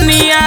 बदनिया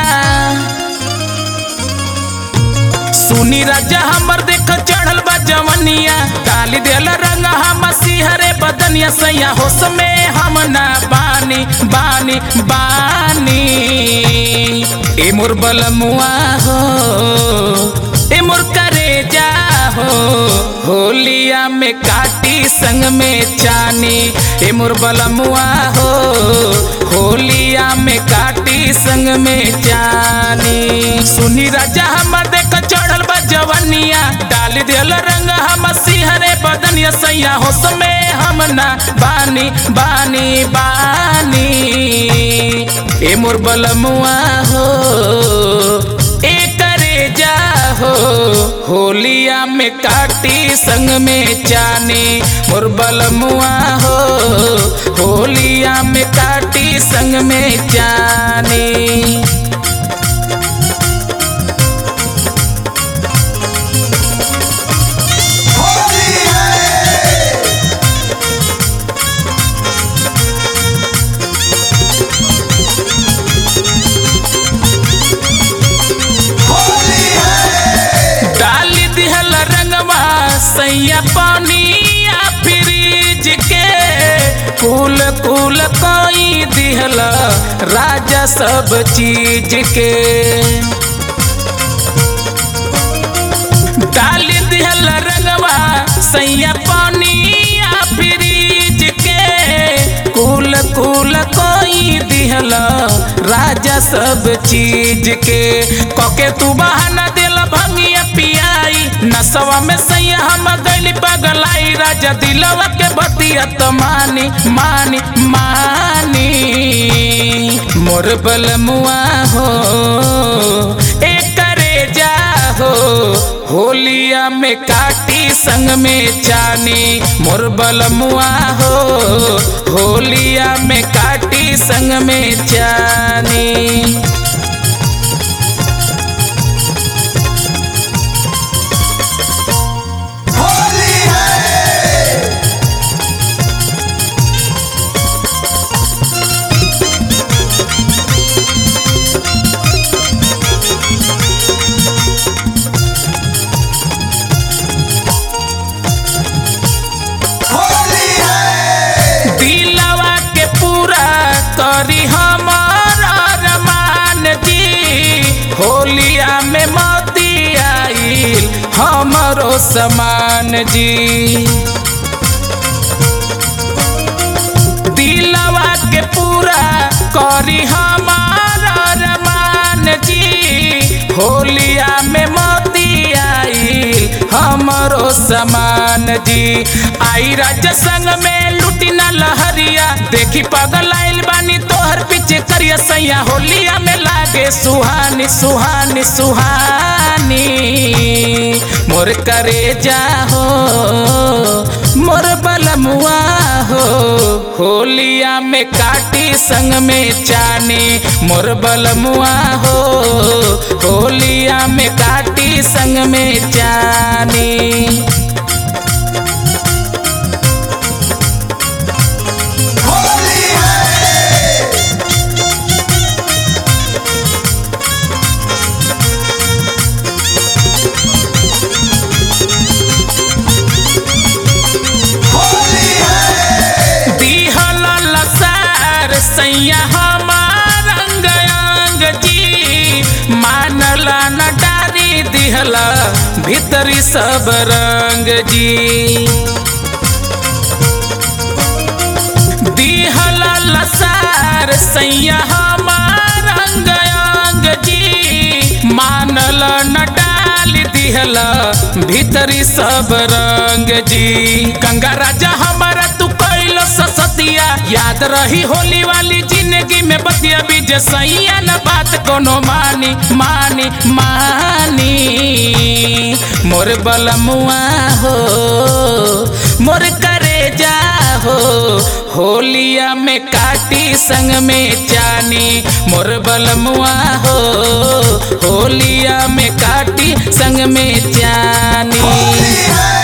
सुनी राजा हमर देख चढ़ल बा जवनिया डाली देल रंग हम सिहरे बदनिया सैया होश में हम ना बानी बानी बानी ए मोर बलमुआ हो ए मोर करे जा हो होलिया में काटी संग में चानी ए मोर बलमुआ हो होलिया में काटी संग में जानी सुनी राजा हमर देख चढ़ल बा जवनिया डाल दियल रंग हम सिहरे बदनिया सैया होश में हम ना बानी बानी बानी ए मोर बलमुआ हो ए करे जा हो होलिया में काटी संग में चानी मोर बलमुआ हो होलिया में काटी संग में जानी होली है होली है डाली दिहल रंगवा सैया पानिया फ्रिज के कुल कुल कोई दिहल राजा सब चीज के डाली दिहल रंगवा सैया पानिया फ्रिज के कुल कुल कोई दिहल राजा सब चीज के कके तू बहाना दिल भंगिया पियाई नसवा में सैया हम गली पगलाई राजा दिलवा के बतिया तो मानी मानी मानी मोर बलमुआ हो ए करे जा हो होलिया में काटी संग में चानी मोर बलमुआ हो होलिया में काटी संग में चानी होली है होली है दिलवा के पूरा करी हमार अरमान जी होलिया में मोती आइल हमरो समान जी दिलवा के पूरा करी हमार अरमान जी होलिया में मोती आइल हमरो समान जी आई राजा संग में लुटी ना लहरिया देखी पगल आइल बानी तोहर पीछे करिया सैया होलिया में लागे सुहानी सुहानी सुहानी मोर करे जा हो मोर बलमुआ हो होलिया में काटी संग में चानी मोर बलमुआ हो होलिया में काटी संग में जानी होली है होली है दिहल लसार सैया हमार अंग अंग जी मानला न डारी दिहल भीतरी सब रंग जी दिहल लसार सैया हमार अंग अंग जी मानल न डाल दिहल भीतरी सब रंग जी गंगा राजा हमारा तू कैलो ससतिया याद रही होली वाली जिंदगी में बतिया बीज सैया न बात कोनो मानी मानी मानी मोर बलमुआ हो मोर करे जा हो होलिया में काटी संग में जानी मोर बलमुआ हो होलिया में काटी संग में जानी होली है